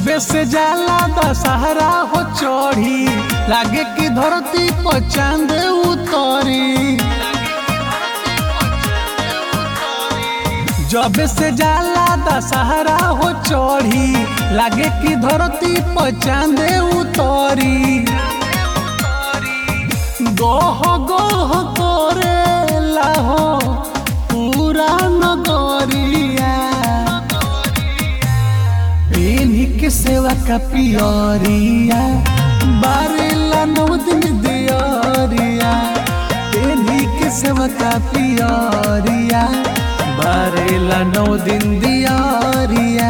जबे से जाला दशहरा हो चढ़ी लागे कि धरती पर चांद उतरी जबे से जाला दशहरा हो चढ़ी लागे कि धरती पर चांद उतरी गोह गोह करे लाहो पूरा नगरिया पेन्ही के सेवा का पियरिया बारेला नौ दिन दियरिया पेन्ही के सेवा का पियरिया बारेला नौ दिन दियरिया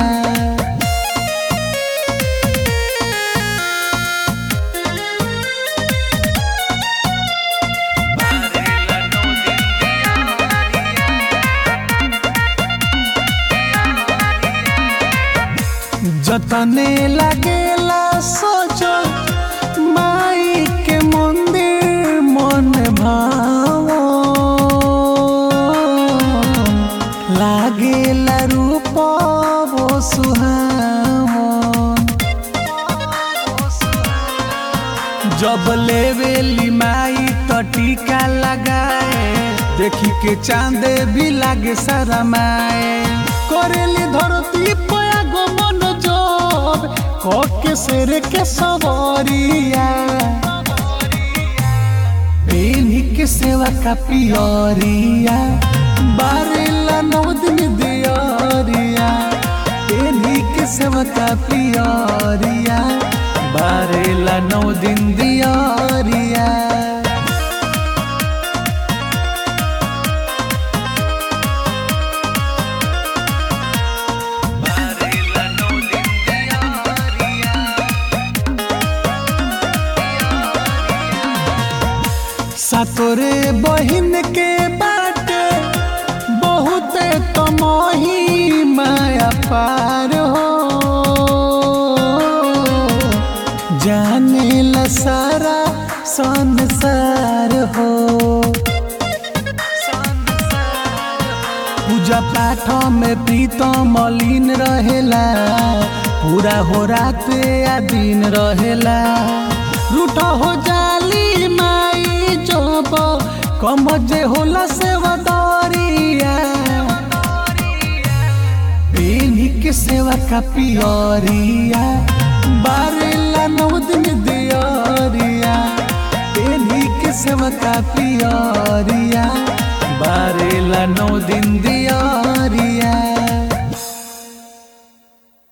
जतने लगेला सोचो माई के मंदिर मन भावो लागेला रूप वो सुहावो जब लेवेली माई तो टीका लगाए देखी के चांदे भी लागे शरमाए करेली धरती पया गो मन जब के शेर के सवरिया पेन्ही के सेवा का पियरिया बारेला नौ दिन दियरिया पेन्ही के सेवा का पियरिया बारेला नौ दिन दियरिया सतोरे बहिन के बाटे बहुत कमही माया पार हो जाने ला सारा संसार हो पूजा पाठ में प्रीतम मलिन रहेला पूरा हो रात या दिन रहेला रूठ हो जाली माई जब कम जे होला से वदरिया पेन्ही के सेवा का पियरिया बारेला नौ दिन दियरिया पेन्ही के सेवा का पियरिया बारेला नौ दिन दिया